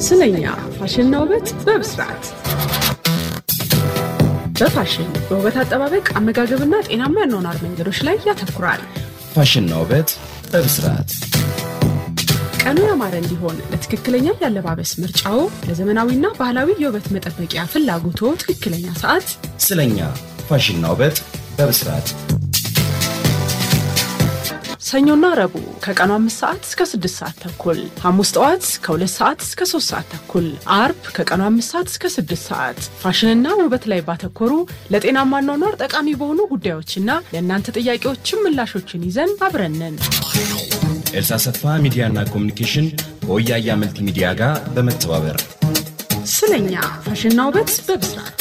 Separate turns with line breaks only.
ስለኛ ፋሽንና ውበት በብስራት በፋሽን በውበት አጠባበቅ አመጋገብና ጤናማ ያኗኗር መንገዶች ላይ ያተኩራል።
ፋሽንና ውበት በብስራት
ቀኑ ያማረ እንዲሆን ለትክክለኛ የአለባበስ ምርጫው፣ ለዘመናዊና ባህላዊ የውበት መጠበቂያ ፍላጎቶ ትክክለኛ ሰዓት
ስለኛ ፋሽንና ውበት በብስራት
ሰኞና ረቡዕ ከቀኑ አምስት ሰዓት እስከ ስድስት ሰዓት ተኩል፣ ሐሙስ ጠዋት ከሁለት ሰዓት እስከ ሶስት ሰዓት ተኩል፣ አርብ ከቀኑ አምስት ሰዓት እስከ ስድስት ሰዓት ፋሽንና ውበት ላይ ባተኮሩ ለጤናማ አኗኗር ጠቃሚ በሆኑ ጉዳዮችና ለእናንተ ጥያቄዎችም ምላሾችን ይዘን አብረንን
ኤልሳ ሰፋ ሚዲያና ኮሚኒኬሽን ከወያያ መልቲ ሚዲያ ጋር በመተባበር
ስለኛ ፋሽንና ውበት በብስራት